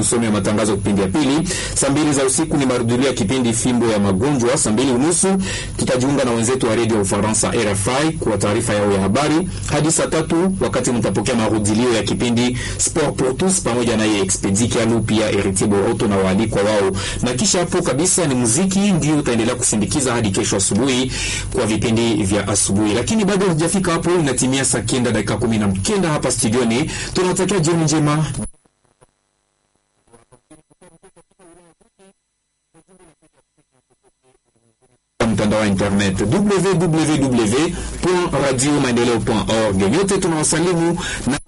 usomi wa matangazo kipindi ya pili. Saa mbili za usiku ni marudhulio ya kipindi fimbo ya magonjwa. Saa mbili unusu tutajiunga na wenzetu wa redio ya Ufaransa RFI kwa taarifa yao ya habari hadi saa tatu wakati mtapokea marudhulio ya kipindi Sport pour tous pamoja naye Expedi Kialu pia Heritier Boroto na waalikwa wao, na kisha hapo kabisa ni muziki ndio utaendelea kusindikiza hadi kesho asubuhi kwa vipindi vya asubuhi. Lakini bado hujafika hapo, inatimia saa kenda dakika kumi na kenda hapa studioni. Tunawatakia jioni njema. mtandao wa internet www.radiomaendeleo.org. Nyote tunawasalimu na